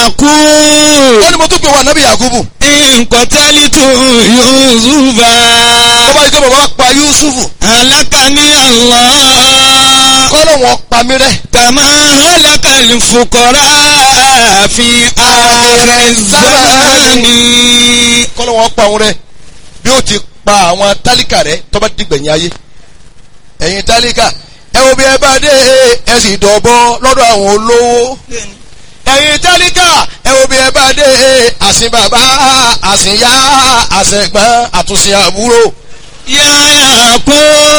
Yakub. ó ní mo tún pè wá nábì Yakubu Nkọ̀tẹ́lítù Yusufa. tó bá yí pé bàbá pa Yusufu Alákàní Allah. kọ́lọ̀ wọn pa mí rẹ́ Kàmá alákàlì fukọ̀rá fi ààrẹ zamani. kọ́lọ̀ wọn pa òun rẹ́ bí ó ti pa àwọn tálíkà rẹ́ tó bá dìgbẹ̀yìn ayé ẹ̀yin tálíkà ẹ wo bí ẹ bá dé ẹ sì dọ̀bọ lọ́dọ̀ àwọn olówó ẹ̀yin tálíkà ẹ wo bí ẹ bá dé àsìn bàbá àsìn yá àsẹ̀gbọ́n àtúnṣe àbúrò Yáyà kú.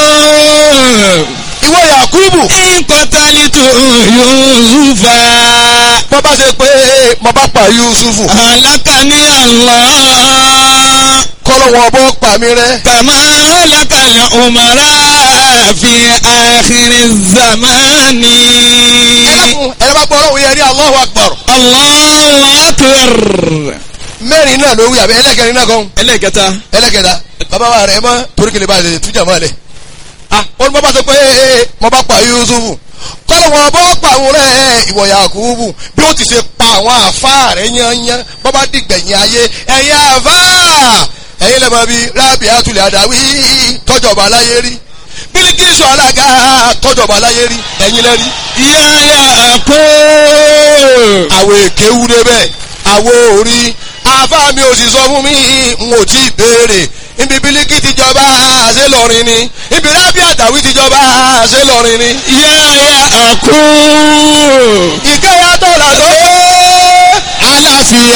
ìwọ Yakubu Nkọ̀tẹ́lítù Yusufa. bọ́ bá ṣe pé mo bá pa Yusufu Alákàní Allah. kọ́lọ̀ wọn bọ́ pa mí rẹ́ كما هلك الأمراء في آخر الزمان ẹlẹ́kùn ẹ̀rọ bá gbọ́ ọlọ́run yẹn ní Allahu Akbar الله أكبر mẹ́rin náà ló wí àbí ẹlẹ́kẹrin náà kan ẹlẹ́kẹta ẹlẹ́kẹta bàbá wa rẹ̀ mọ́ torí kìlẹ̀ bá lè tújà mọ́ lẹ̀ ah ó ní bọ́ bá sọ pé ee mo bá pa Yusufu kọ́lọ̀ wọn bọ́ pa àwọn rẹ̀ ìwọ Yakubu bí ó ti ṣe pa àwọn àfa rẹ̀ yányán bọ́ bá dìgbẹ̀yìn ayé ẹ̀yin àfa ẹ̀yin lẹ́mọ̀ bíi rábì àtúlẹ̀ àdáwí tọ́jọba aláyé rí Bílíkísù alága tọ́jọba aláyé rí ẹ̀yin lẹ́rí يا كو àwọn èké wú débẹ̀ àwọn orí àfa mi ò sì sọ fún mi n ò tí ì béèrè ibi bílíkì ti jọba ṣé lọrin ni ibi rábì àtàwí ti jọba ṣé lọrin ni. يا كو ìkẹyà tó là tó. aláfíà